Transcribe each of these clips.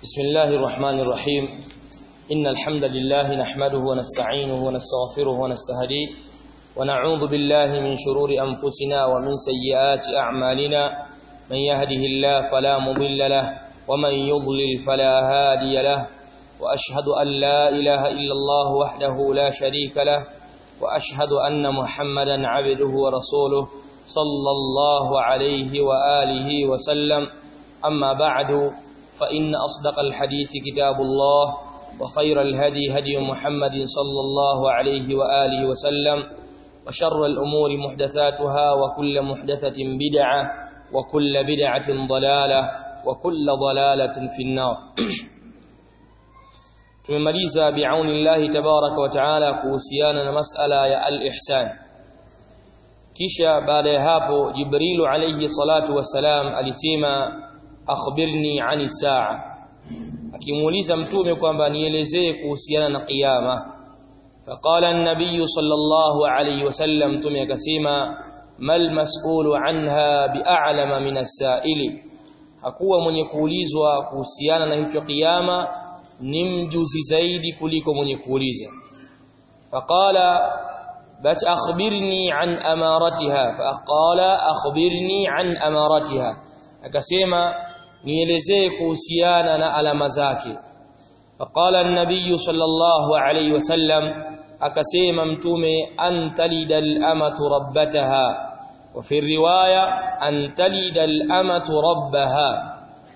بسم الله الرحمن الرحيم إن الحمد لله نحمده ونستعينه ونستغفره ونستهديه ونعوذ بالله من شرور أنفسنا ومن سيئات أعمالنا من يهده الله فلا مضل له ومن يضلل فلا هادي له وأشهد أن لا إله إلا الله وحده لا شريك له وأشهد أن محمدا عبده ورسوله صلى الله عليه وآله وسلم أما بعد فإن أصدق الحديث كتاب الله وخير الهدي هدي محمد صلى الله عليه وآله وسلم وشر الأمور محدثاتها وكل محدثة بدعة وكل بدعة ضلالة وكل ضلالة في النار tumemaliza biaunillahi tabaraka wa taala kuhusiana na masala ya al-ihsan kisha baada ya hapo jibrilu alayhi salatu wassalam alisema akhbirni ani saa akimuuliza mtume kwamba nielezee kuhusiana na kiyama faqala an-nabiy sallallahu alayhi wasallam mtume akasema mal mas'ulu anha bi'alama min as-sa'ili hakuwa mwenye kuulizwa kuhusiana na hicho kiyama ni mjuzi zaidi kuliko mwenye kuuliza faqala bas akhbirni an amaratiha faqala akhbirni an amaratiha akasema nielezee kuhusiana na alama zake faqala an-nabiy sallallahu alayhi wasallam akasema mtume antalida al-amatu rabbataha wa fi riwaya antalida al-amatu rabbaha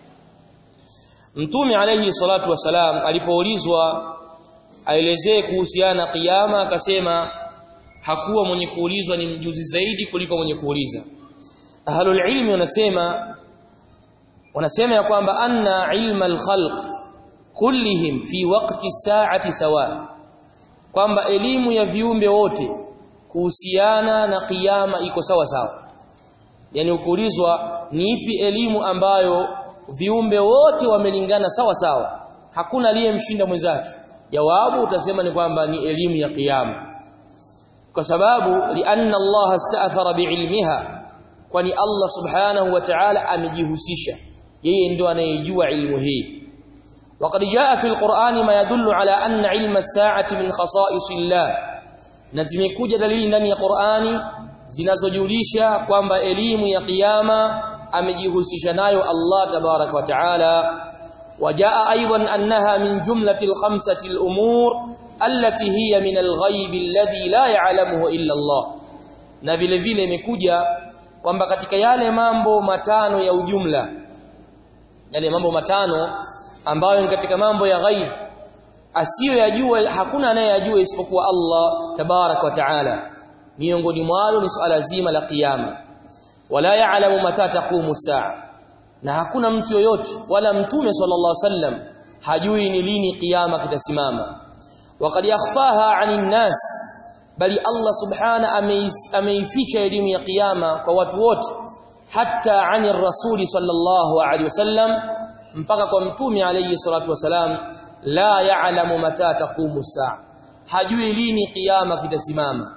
Mtume alayhi salatu wasalam alipoulizwa aelezee kuhusiana kiyama akasema hakuwa mwenye kuulizwa ni mjuzi zaidi kuliko mwenye kuuliza. Ahlul ilmi wanasema wanasema ya kwamba anna ilma al-khalq kullihim fi waqti saati sawa kwamba elimu ya viumbe wote kuhusiana na kiyama iko sawa sawa. Yani ukiulizwa ni ipi elimu ambayo viumbe wote wamelingana sawa sawa hakuna aliyemshinda mwenzake jawabu utasema ni kwamba ni elimu ya kiyama kwa sababu lianna Allah asta'thara biilmiha kwani Allah subhanahu wa ta'ala amejihusisha yeye ndio anayejua ilmu hii وقد جاء في القرآن ما يدل على أن علم الساعة من خصائص الله نزمekuja dalili ndani ya Qur'ani zinazojulisha kwamba elimu ya kiyama amejihusisha nayo Allah tabarak wa taala wajaa aidan annaha min jumlati al-khamsati al-umur allati hiya min al-ghaib alladhi la ya'lamuhu illa Allah na vile vile imekuja kwamba katika yale mambo matano ya ujumla yale mambo matano ambayo ni katika mambo ya ghaib asiyoyajua hakuna anayeyajua isipokuwa Allah tabarak wa taala miongoni mwalo ni swala zima la kiyama wala ya'lamu mata taqumu saa na hakuna mtu yoyote wala mtume sallallahu alaihi wasallam hajui ni lini kiyama kitasimama waqad yakhfaha 'anil nas bali Allah subhana ameificha elimu ya kiyama kwa watu wote hatta 'anil rasuli sallallahu alaihi wasallam mpaka kwa mtume alayhi salatu wasalam la ya'lamu mata taqumu saa hajui lini kiyama kitasimama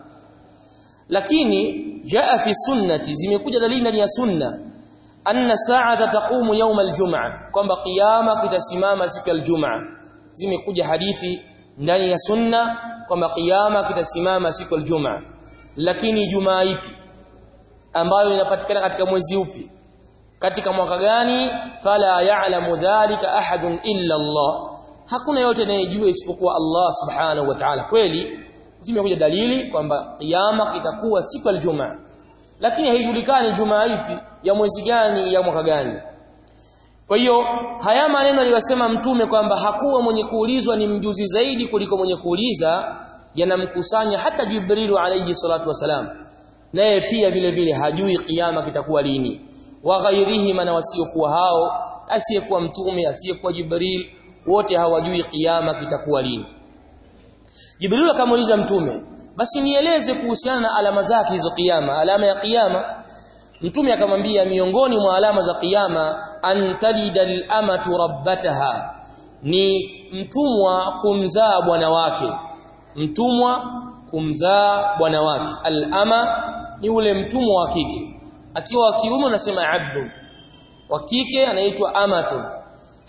lakini jaa fi sunnati zimekuja dalili ndani ya sunna anna sa'ata taqumu yawm al-jum'a kwamba kiyama kitasimama siku ya al-jum'a zimekuja hadithi ndani ya sunna kwamba kiyama kitasimama siku ya al-jum'a lakini jumaa ipi ambayo inapatikana katika mwezi upi katika mwaka gani fala ya'lamu dhalika ahadun illa Allah hakuna yote anayejua isipokuwa Allah subhanahu wa ta'ala kweli zimekuja dalili kwamba kiyama kitakuwa siku ya Ijumaa lakini haijulikani Jumaa ipi ya mwezi gani ya mwaka gani kwa hiyo haya maneno aliyosema mtume kwamba hakuwa mwenye kuulizwa ni mjuzi zaidi kuliko mwenye kuuliza yanamkusanya hata Jibrilu alayhi salatu wasalam naye pia vile vile hajui kiyama kitakuwa lini wa ghairihi na wasiokuwa hao asiyekuwa mtume asiyekuwa Jibril wote hawajui kiyama kitakuwa lini Jibril akamuuliza mtume basi nieleze kuhusiana na alama zake hizo kiyama alama ya kiyama mtume akamwambia miongoni mwa alama za kiyama antalidal amatu rabbataha ni mtumwa kumzaa bwana wake mtumwa kumzaa bwana wake al-ama ni ule mtumwa wa kike akiwa wa kiume unasema abdu wa kike anaitwa amatu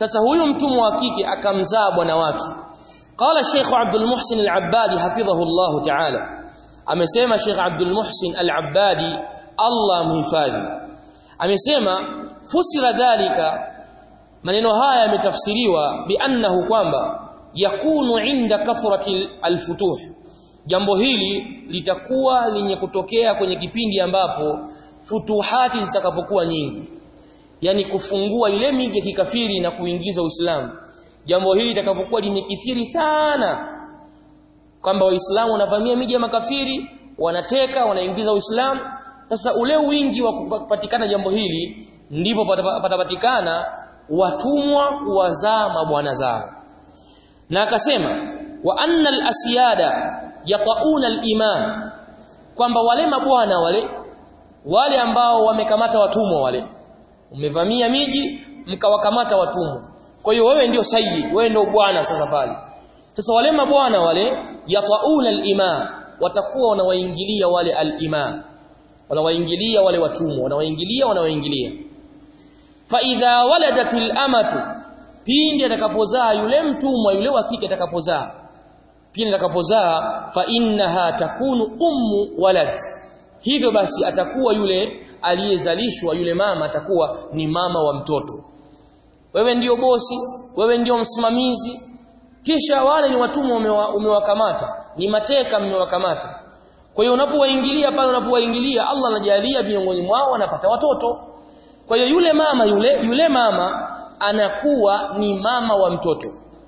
sasa huyu mtumwa wa kike akamzaa bwana wake qala Sheikh Abdul Muhsin Al-Abbadi hafidhahu Allah ta'ala amesema Sheikh Abdul Muhsin Al-Abbadi Allah mhifadhi amesema fusira dhalika maneno haya yametafsiriwa biannahu kwamba yakunu inda kathrati alfutuh jambo hili litakuwa lenye kutokea kwenye kipindi ambapo futuhati zitakapokuwa nyingi yani kufungua ile miji ya kikafiri na kuingiza Uislamu jambo hili litakapokuwa limekithiri sana kwamba waislamu wanavamia miji ya makafiri wanateka wanaingiza Uislamu sasa ule wingi wa kupatikana jambo hili ndipo patapatikana watumwa kuwazaa mabwana zao na akasema wa anna al-asyada yatauna al-imam kwamba wale mabwana wale wale ambao wamekamata watumwa wale umevamia miji mkawakamata watumwa kwa hiyo wewe ndio sayyid wewe ndio bwana sasa pale sasa wale mabwana wale yatauna al-imam watakuwa wanawaingilia wale al-imam wanawaingilia wale watumwa wanawaingilia wanawaingilia fa idha waladatil amatu pindi atakapozaa yule mtumwa yule wa kike atakapozaa pindi atakapozaa fa innaha takunu ummu walad hivyo basi atakuwa yule aliyezalishwa yule mama atakuwa ni mama wa mtoto wewe ndiyo bosi wewe ndiyo msimamizi kisha wale ni watumwa umewakamata ni mateka mmewakamata kwa hiyo unapowaingilia pale unapowaingilia Allah anajalia miongoni mwao wanapata watoto kwa hiyo yule mama yule yule mama anakuwa ni mama wa mtoto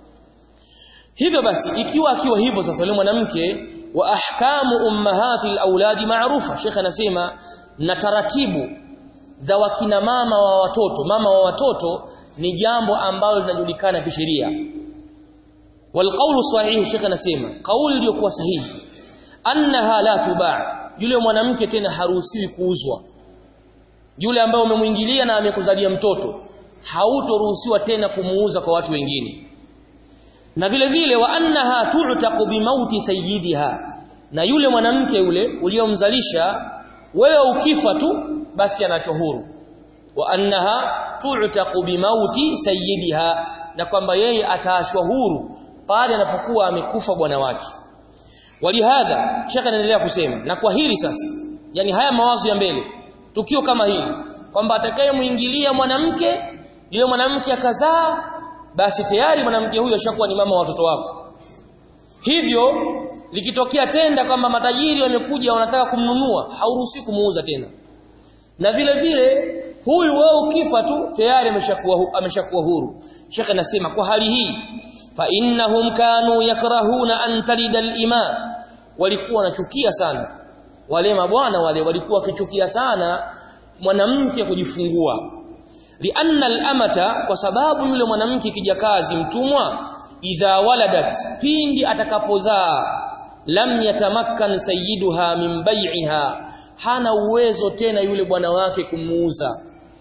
hivyo basi ikiwa akiwa hivyo sasa yule mwanamke wa ahkamu ummahati alawladi maarufa Sheikh anasema na taratibu za wakina mama wa watoto mama wa watoto ni jambo ambalo linajulikana kisheria walqaulu sahihi Sheikh anasema kauli iliyokuwa sahihi annaha la tubaa yule mwanamke tena haruhusiwi kuuzwa yule ambaye umemuingilia na amekuzalia mtoto hautoruhusiwa tena kumuuza kwa watu wengine na vile vile wa annaha tu'taqu bimauti sayyidiha na yule mwanamke yule uliyomzalisha wewe ukifa tu basi anacho huru wa annaha tu'taqu bimauti sayyidiha na kwamba yeye ataashwa huru pale anapokuwa amekufa bwana wake walihadha shaka anaendelea kusema na kwa hili sasa yani haya mawazo ya mbele tukio kama hili kwamba atakayemuingilia mwanamke yule mwanamke akazaa basi tayari mwanamke huyo ashakuwa ni mama wa watoto wako hivyo likitokea tenda kwamba matajiri wamekuja wanataka kumnunua hauruhusi kumuuza tena na vile vile huyu wewe ukifa tu tayari ameshakuwa ameshakuwa huru Sheikh anasema kwa hali hii fa innahum kanu yakrahuna an talida al-ima walikuwa wanachukia sana wale mabwana wale walikuwa wakichukia sana mwanamke kujifungua lianna al-amata kwa sababu yule mwanamke kijakazi mtumwa idha waladat pindi atakapozaa lam yatamakkan sayyiduha min bai'iha hana uwezo tena yule bwana wake kumuuza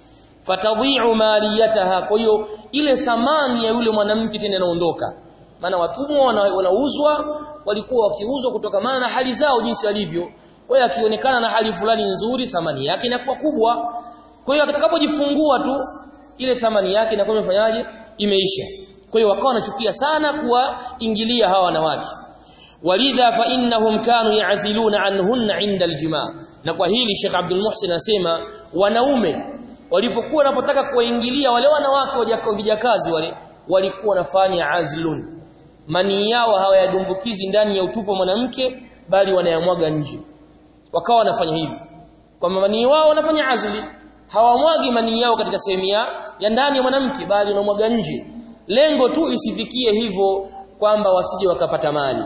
fatadhi'u maliyataha kwa hiyo ile thamani ya yule mwanamke tena inaondoka maana watumwa wanauzwa walikuwa wakiuzwa kutokana na hali zao jinsi walivyo kwa hiyo akionekana na hali fulani nzuri thamani yake inakuwa kubwa kwa hiyo atakapojifungua tu ile thamani yake inakuwa imefanyaje imeisha kwa hiyo wakawa wanachukia sana kuwaingilia hawa wanawake walidha fa innahum kanu ya'ziluna anhunna 'inda aljimaa na kwa hili Sheikh Abdul Muhsin anasema wanaume walipokuwa wanapotaka kuwaingilia wale wanawake wajakazi wale walikuwa wanafanya azlun mani yao hawayadumbukizi ndani ya utupo mwanamke bali wanayamwaga nje wakawa wanafanya hivi kwa mani wao wanafanya azli hawamwagi mani yao katika sehemu ya ndani ya mwanamke bali wanamwaga nje lengo tu isifikie hivyo kwamba wasije wakapata mali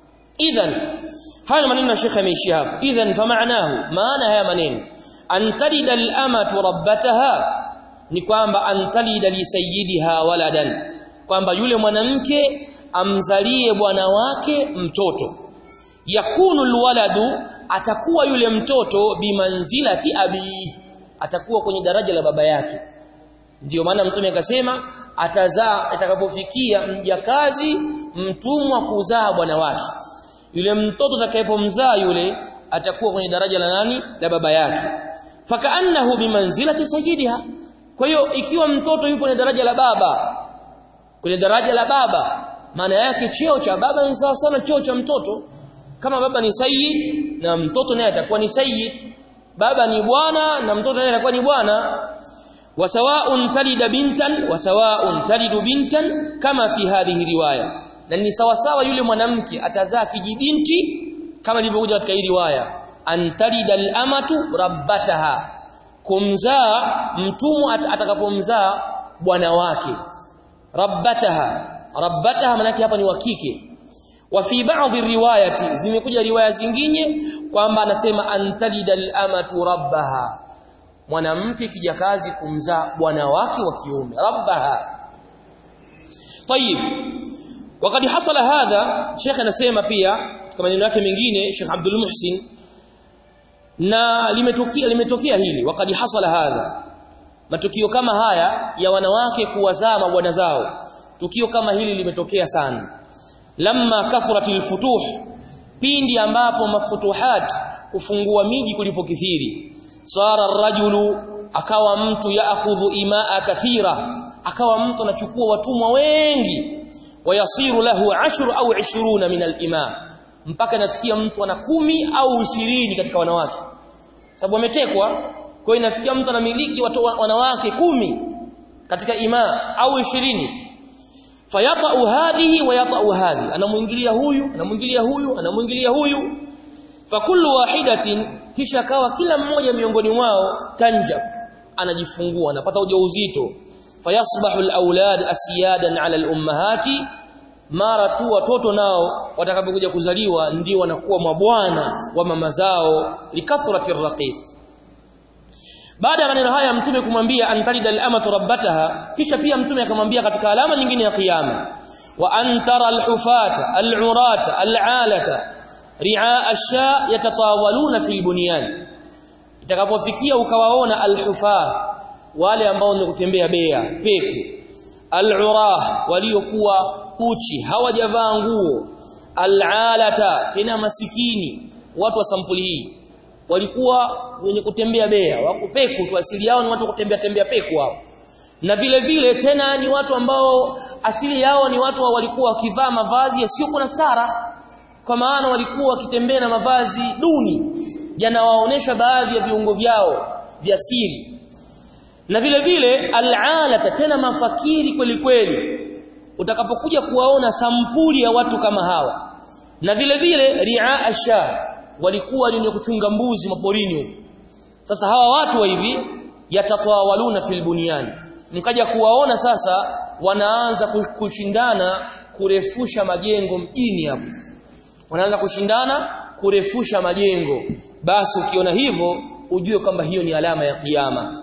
idhan haya maneno ya Sheikh ameishia hapo idhan fa maanahu maana haya maneno antalida al-amatu rabbataha ni kwamba antalida li sayyidiha waladan kwamba yule mwanamke amzalie bwana wake mtoto yakunu alwaladu atakuwa yule mtoto bimanzilati abi atakuwa kwenye daraja la baba yake ndiyo maana mtume akasema atazaa atakapofikia mjakazi mtumwa kuzaa bwana wake yule mtoto atakayepomzaa yule atakuwa kwenye daraja la nani la baba yake fakaannahu bimanzilati sayyidiha kwa hiyo ikiwa mtoto yupo kwenye daraja la baba kwenye daraja la baba maana yake cheo cha baba ni sawa sana cheo cha mtoto kama baba ni sayyid na mtoto naye atakuwa ni sayyid baba ni bwana na mtoto naye atakuwa ni bwana wasawa'un talida bintan wasawa'un talidu bintan kama fi hadhihi riwaya na ni sawa sawa yule mwanamke atazaa kijibinti kama ilivyokuja katika hii riwaya antalida al-amatu rabbataha kumzaa mtumwa atakapomzaa bwana wake rabbataha rabbataha manake hapa ni wa kike wa fi baadhi riwayati zimekuja riwaya zingine kwamba anasema antalida al-amatu rabbaha mwanamke kijakazi kumzaa bwana wake wa kiume rabbaha طيب وقد حصل هذا شيخ anasema pia kama maneno yake mengine Sheikh Abdul Muhsin na limetokea limetokea hili wakati hasala hadha matukio kama haya ya wanawake kuwazaa mabwana zao tukio kama hili limetokea sana lamma kathratil futuh pindi ambapo mafutuhat kufungua miji kulipokithiri sara rajulu akawa mtu yaakhudhu imaa kathira akawa mtu anachukua watumwa wengi wayasiru lahu ashru au 20 min al-ima mpaka nafikia mtu ana kumi au ishirini katika wanawake sababu ametekwa kwa inafikia mtu anamiliki watu wanawake kumi katika ima au ishirini fayata'u hadhihi wa yata'u hadhi anamuingilia huyu anamuingilia huyu anamuingilia huyu fakullu wahidatin kisha kawa kila mmoja miongoni mwao tanjab anajifungua anapata ujauzito fayasbahu alawlad asiyadan ala alummahati mara tu watoto nao watakapokuja kuzaliwa ndio wanakuwa mabwana wa mama zao likathrati raqiq baada ya maneno haya mtume kumwambia antalida al-amatu rabbataha kisha pia mtume akamwambia katika alama nyingine ya kiyama wa antara al-hufata al-urata al-alata ri'a ash-sha yatatawaluna fil bunyan itakapofikia ukawaona al-hufa wale ambao ni kutembea bea peku al-urah waliokuwa uchi hawajavaa nguo al-alata tena masikini watu wa sampuli hii walikuwa wenye kutembea bea wako peku tu asili yao ni watu kutembea tembea peku hao na vile vile tena ni watu ambao asili yao ni watu walikuwa wakivaa mavazi yasiyokuwa na stara kwa maana walikuwa wakitembea na mavazi duni yanawaonesha baadhi ya viungo vyao vya siri na vile vile al'alata tena mafakiri kweli kweli utakapokuja kuwaona sampuli ya watu kama hawa na vile vile ri'a asha walikuwa wenye kuchunga mbuzi maporini huko sasa hawa watu wa hivi yatatawaluna fil bunyan mkaja kuwaona sasa wanaanza kushindana kurefusha majengo mjini hapo wanaanza kushindana kurefusha majengo basi ukiona hivyo ujue kwamba hiyo ni alama ya kiyama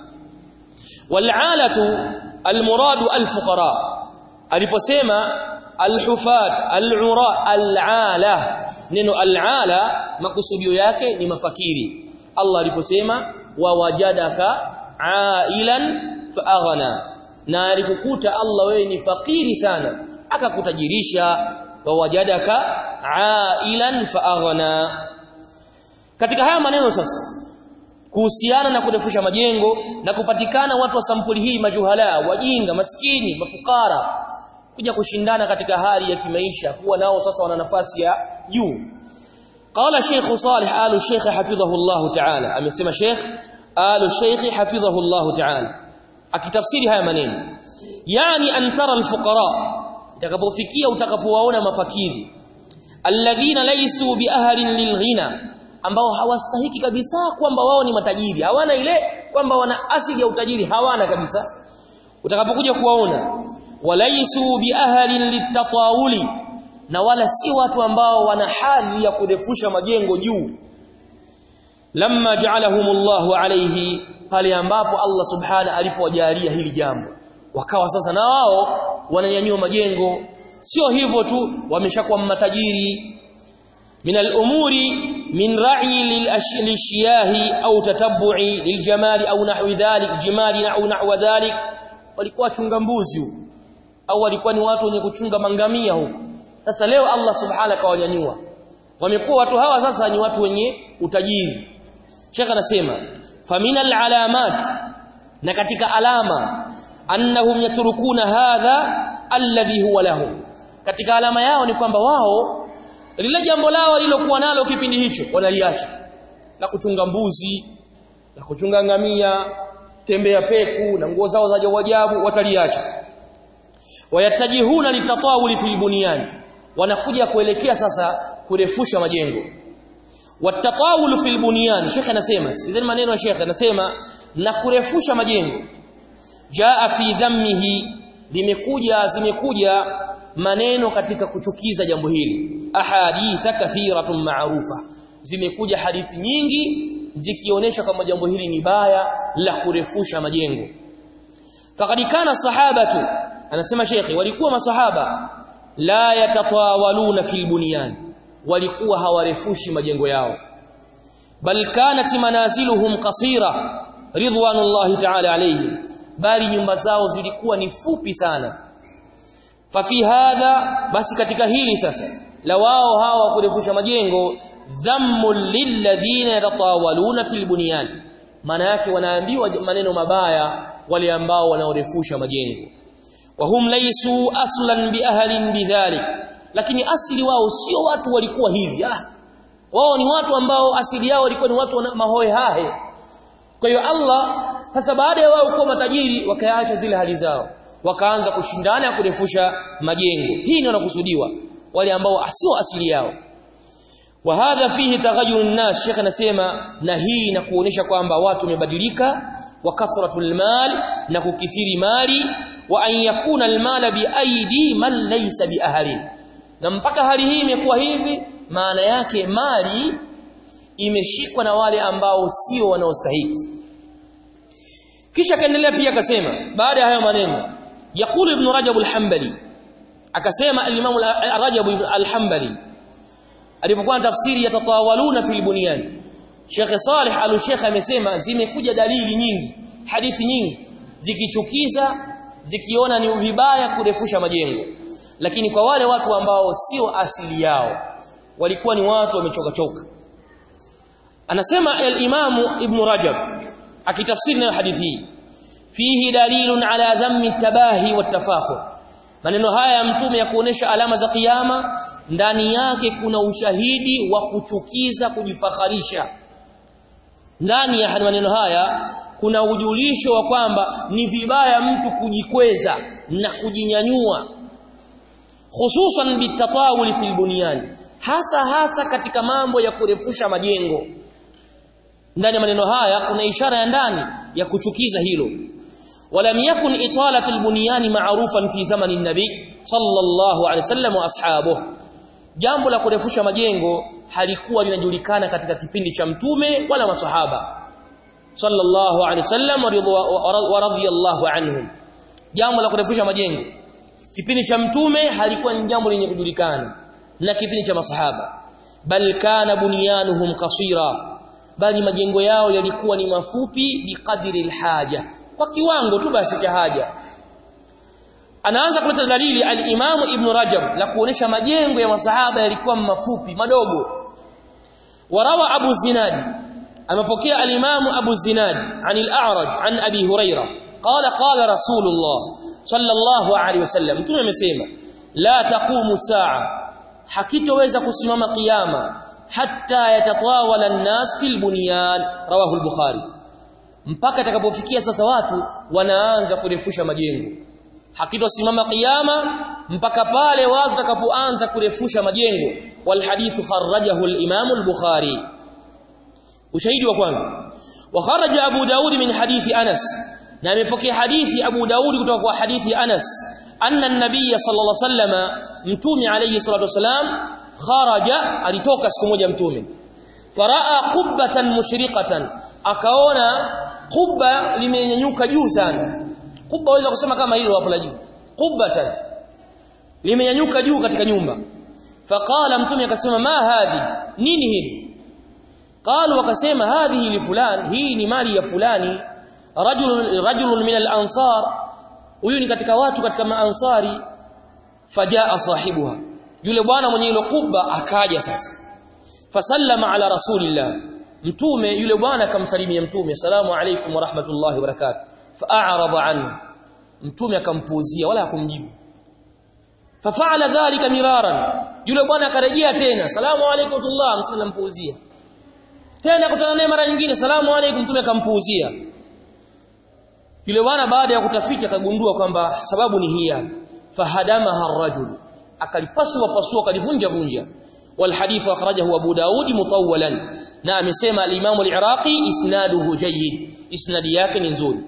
wal'alatu almuradu alfuqara aliposema alhufat al'ura al'ala neno al'ala makusudio yake ni mafakiri Allah aliposema wawajadaka ailan faaghna na alikukuta Allah wewe ni fakiri sana akakutajirisha wawajadaka ailan faaghna katika haya maneno sasa kuhusiana na kurefusha majengo na kupatikana watu wa sampuli hii majuhala wajinga maskini mafukara kuja kushindana katika hali ya kimaisha kuwa nao sasa wana nafasi ya juu qala Sheikh Salih alu Sheikh hafidhahu Allah ta'ala amesema Sheikh alu Sheikh hafidhahu Allah ta'ala akitafsiri haya maneno yani antara alfuqara itakapofikia utakapowaona mafakiri alladhina laysu biahlin lilghina ambao hawastahiki kabisa kwamba wao ni matajiri hawana ile kwamba wana asili ya utajiri hawana kabisa utakapokuja kuwaona walaisu biahlin litatawuli na wala si watu ambao wana hadhi ya kurefusha majengo juu lamma ja'alahumullahu alayhi pale ambapo Allah subhana alipowajalia hili jambo wakawa sasa na wao wananyanyua majengo sio hivyo tu wameshakuwa matajiri من الأمور من رعي للشياه أو تتبع للجمال أو نحو ذلك جمال أو نحو ذلك walikuwa chunga mbuzi au walikuwa ni watu wenye kuchunga mangamia huko sasa leo Allah subhanahu kawanyanyua wamekuwa watu hawa sasa ni watu wenye utajiri Sheikh anasema faminal alamat na katika alama annahum yatrukuna hadha alladhi huwa lahu katika alama yao ni kwamba wao lile jambo lao lilokuwa nalo kipindi hicho wanaliacha la kuchunga mbuzi la kuchunga ngamia tembea peku na nguo zao za ajabu wataliacha wayatajihuna litatawuli fil bunyan wanakuja kuelekea sasa kurefusha majengo watatawulu fil bunyan shekhe anasema sikizeni maneno ya shekhe anasema na kurefusha majengo jaa fi dhammihi limekuja zimekuja maneno katika kuchukiza jambo hili ahaditha kathiratun ma'rufa zimekuja hadithi nyingi zikionyesha kama jambo hili ni baya la kurefusha majengo faqad kana sahabatu anasema shekhi walikuwa masahaba la yatatawaluna fil bunyan walikuwa hawarefushi majengo yao bal kanat manaziluhum qasira ridwanullahi ta'ala alayhim bali nyumba zao zilikuwa ni fupi sana fafi hadha basi katika hili sasa la wao hawa kurefusha majengo dhammul lilladhina yatatawaluna fil bunyan maana yake wanaambiwa maneno mabaya wale ambao wanaorefusha majengo wahum laysu aslan biahlin bidhalik lakini asili wao sio watu walikuwa hivi ah wao ni watu ambao asili yao walikuwa ni watu wa mahoe hahe kwa hiyo Allah sasa baada ya wao kuwa matajiri wakaacha zile hali zao wakaanza kushindana kurefusha majengo hii ndio nakusudiwa wale ambao sio asili yao wa hadha fihi taghayyur an-nas Sheikh anasema na hii na kuonesha kwamba watu wamebadilika wa kathratul mal na kukithiri mali wa an yakuna al-mal bi aidi man laysa bi ahli na mpaka hali hii imekuwa hivi maana yake mali imeshikwa na wale ambao sio wanaostahiki kisha kaendelea pia akasema baada ya hayo maneno يقول ابن رجب الحنبلي akasema al-Imam Rajab al-Hanbali alipokuwa tafsiri ya tatawaluna fil bunyan Sheikh Saleh al-Sheikh amesema zimekuja dalili nyingi hadithi nyingi zikichukiza zikiona ni vibaya kurefusha majengo lakini kwa wale watu ambao sio asili yao walikuwa ni watu wamechoka choka anasema al-Imam Ibn Rajab akitafsiri na hadithi hii fihi dalilun ala dhammi tabahi watafakhur maneno haya ya mtume ya kuonesha alama za kiyama ndani yake kuna ushahidi wa kuchukiza kujifakharisha ndani ya maneno haya kuna ujulisho wa kwamba ni vibaya mtu kujikweza na kujinyanyua hususan bitatawuli fil bunyan hasa hasa katika mambo ya kurefusha majengo ndani ya maneno haya kuna ishara ya ndani ya kuchukiza hilo ولم يكن إطالة البنيان معروفا في زمن النبي صلى الله عليه وسلم واصحابه jambo la kurefusha majengo halikuwa linajulikana katika kipindi cha mtume wala maswahaba sallallahu alaihi wasallam wa radhiyallahu anhum jambo la kurefusha majengo kipindi cha mtume halikuwa ni jambo lenye kujulikana na kipindi cha masahaba bal kana bunyanuhum qasira bali majengo yao yalikuwa ni mafupi biqadri alhaja kwa kiwango tu basi cha haja anaanza kuleta dalili al-Imam Ibn Rajab la kuonesha majengo ya masahaba yalikuwa mafupi madogo warawa Abu Zinad amepokea al-Imam Abu Zinad an al-A'raj an Abi Huraira qala qala Rasulullah sallallahu alayhi wasallam mtume amesema la taqumu saa hakitoweza kusimama kiyama hatta yatatawala an-nas fil bunyan rawahu al-Bukhari mpaka atakapofikia sasa watu wanaanza kurefusha majengo hakitosimama kiyama mpaka pale watu watakapoanza kurefusha majengo wal hadithu kharajahu al-Imam al-Bukhari ushahidi wa kwanza wa kharaja Abu Daud min hadithi Anas na amepokea hadithi Abu Daud kutoka kwa hadithi Anas anna an-nabiy sallallahu alayhi wasallam mtume alayhi salatu wasalam kharaja alitoka siku moja mtume faraa qubbatan mushriqatan akaona kubba limenyanyuka juu sana kubba waweza kusema kama hilo hapo la juu qubbatan limenyanyuka juu katika nyumba faqala mtume akasema ma hadhi nini hili qalu wakasema hadhihi li fulan hii ni mali ya fulani rajul rajul min al-ansar huyu ni katika watu katika maansari fajaa sahibuha yule bwana mwenye ile kubba akaja sasa fasallama ala rasulillah mtume yule bwana akamsalimia mtume asalamu alaykum wa rahmatullahi wa barakatuh fa'arada anhu mtume akampuuzia wala hakumjibu fafa'ala dhalika miraran yule bwana akarejea tena salamu alaykum tullah mtume akampuuzia tena kutana naye mara nyingine salamu alaykum mtume akampuuzia yule bwana baada ya kutafiti akagundua kwamba sababu ni hii hapa fahadamaha ar-rajul akalipasua pasua akalivunja vunja والحديث أخرجه أبو داود مطولا نعم سيما الإمام العراقي إسناده جيد إسناد ياك نزول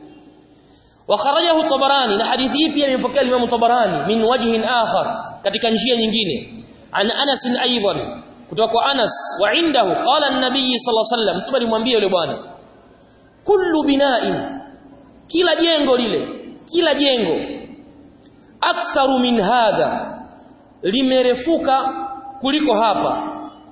وخرجه الطبراني نحديثه pia imepokea Imam Tabarani min wajhin akhar katika njia nyingine an Anas aidan kutoka kwa Anas wa indahu qala an-nabiy sallallahu alayhi wasallam mtume alimwambia yule bwana kullu bina'in kila jengo lile kila jengo aktharu min hadha limerefuka kuliko hapa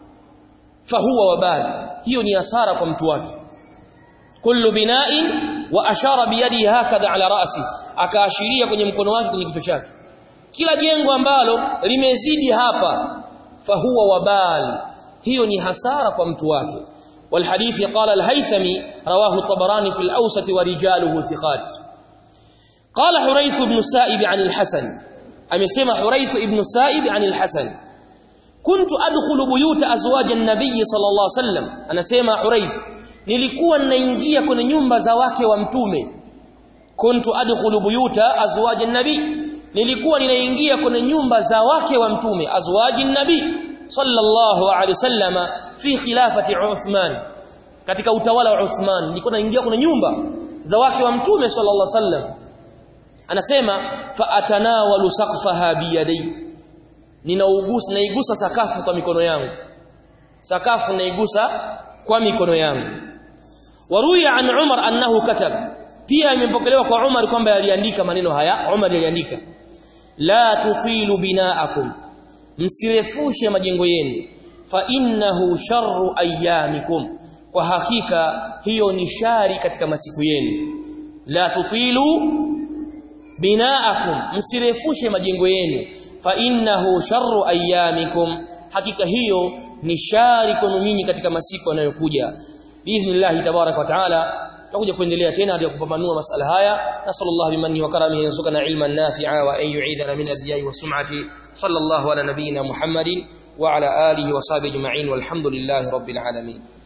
fahuwa wabali hiyo ni hasara kwa mtu wake kullu bina'in wa ashara biyadi hakadha ala ra'si akaashiria kwenye mkono wake kwenye kichwa chake kila jengo ambalo limezidi hapa fahuwa wabal hiyo ni hasara kwa mtu wake والحديث قال الهيثمي رواه الطبراني في الأوسط ورجاله ثقات قال حريث بن السائب عن الحسن أمسيما حريث بن السائب عن الحسن كنت أدخل بيوت أزواج النبي صلى الله عليه وسلم أنا سيما حريث nilikuwa ninaingia kwenye nyumba za wake wa mtume kuntu adkhulu buyuta azwaji nabi nilikuwa ninaingia kwenye nyumba za wake wa mtume azwaji nabi sallallahu alaihi wasallama fi khilafati Uthman katika utawala wa Uthman nilikuwa naingia kwenye nyumba za wake wa mtume sallallahu alaihi wasallam anasema fa atanawalu saqfaha biyadai ninaugusa naigusa sakafu kwa mikono yangu sakafu naigusa kwa mikono yangu waruya an Umar annahu katab pia imepokelewa kwa Umar kwamba aliandika maneno haya Umar aliandika la tutilu binaakum msirefushe majengo yenu fa innahu sharru ayyamikum kwa hakika hiyo ni shari katika masiku yenu la tutilu binaakum msirefushe majengo yenu fa innahu sharru ayyamikum hakika hiyo ni shari kwenu nyinyi katika masiku yanayokuja biidhnillah tabarak wa taala tutakuja kuendelea tena hadi kupambanua masala haya nasallallahu bimanni wa karamihi yarzuqana ilman nafi'a wa an yu'idana min al-riya'i wa sum'ati sallallahu ala nabiyyina muhammadin wa ala alihi wa sahbihi ajma'in walhamdulillahi rabbil alamin